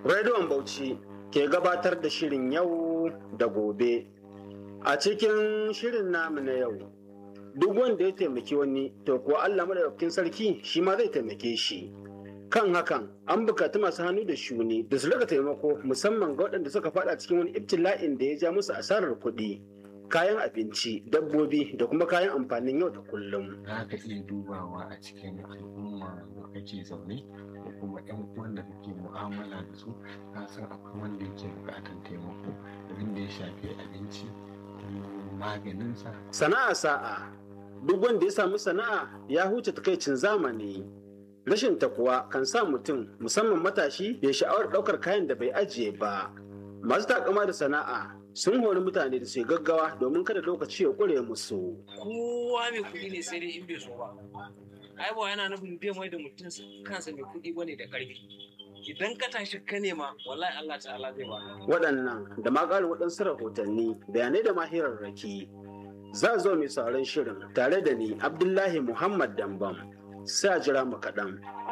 Rediyon Bauchi ke gabatar da shirin yau da gobe. A cikin shirin namu na yau, duk wanda ya taimaki wani, to kuwa Allah madaukakin sarki shi ma zai taimake shi. Kan hakan, an bukaci masu hannu da shuni da su rika taimako musamman ga waɗanda suka faɗa cikin wani ibtila'in da ya ja musu asarar kuɗi. kayan abinci dabbobi da kuma kayan amfanin yau da kullum. za ka iya dubawa a cikin al'umma da kake zaune ko kuma yan uwan da kake mu'amala da su ka san akwai wanda yake buƙatar taimako abin da ya shafi abinci maganinsa Sana'a sa'a duk wanda ya samu sana'a ya huce takaicin zamani. Rashin ta kuwa kan sa mutum musamman matashi ya sha'awar ɗaukar kayan da bai ajiye ba. Masu takama da sana'a sun hori mutane da su yi gaggawa domin kada lokaci ya ƙure musu. kowa mai kuɗi ne sai dai in bai so ba ai ba yana nufin bai mai da mutum kansa mai kuɗi bane da ƙarfi idan ka tashi ka nema wallahi Allah ta'ala zai ba Waɗannan da ma ƙarin waɗansu rahotanni bayanai da mahirarraki. Za a zo mai sauran shirin tare da ni Abdullahi Muhammad Dambam. Sai a jira mu kaɗan.